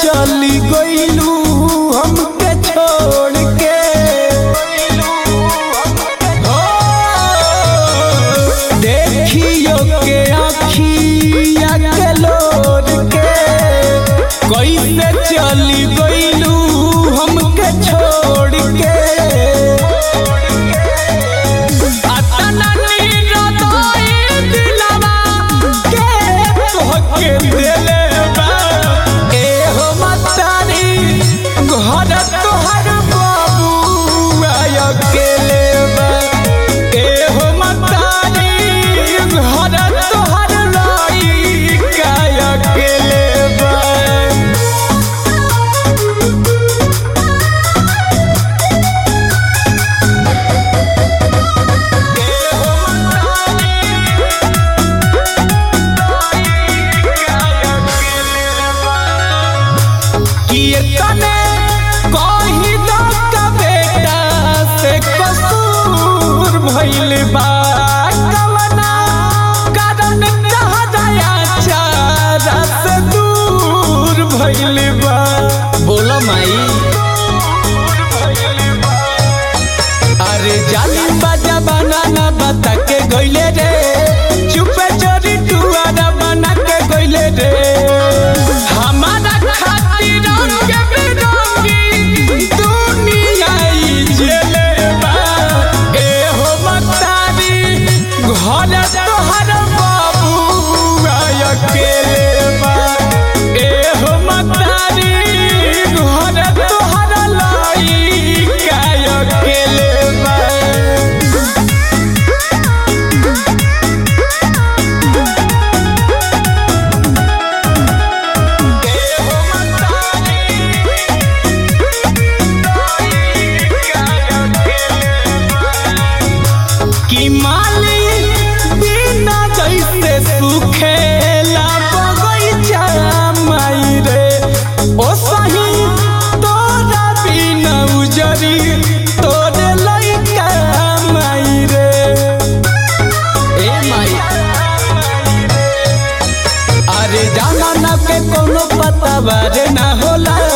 चली गईलू हमके छोड़ के हो, देखियो के आखिया के लोर के कैसे चली गईलू हमके छोड़ के अतना निरदोई दिलवा के तोहके देले बा एहो मतारी घर तोहर बाबू अकेले बा एहो मतारी घर तोहर लइका अकेले बा कीर्तने कही दो का बेटा से कसूर भइल बा कवना कारण कहा दया चारा से दूर भइल बा बोलो माई अरे जाली बाजा बनाना बता के गइले रे चुपे चोरी टुआरा बना के गइले रे हमारा खातिर रंग बिरंगी दुनिया ई जेले बा ए हो मतारी घर तोहर बाबू अकेले बा ए हो मतारी घर तोहर लइका अकेले बा कि माली बिना जैसे सुखेला बगैचा माई रे ओ सही तोरा बिना उजरी तोरे लइका माई रे ए माई अरे जमाना के कोनो पता बारे ना होला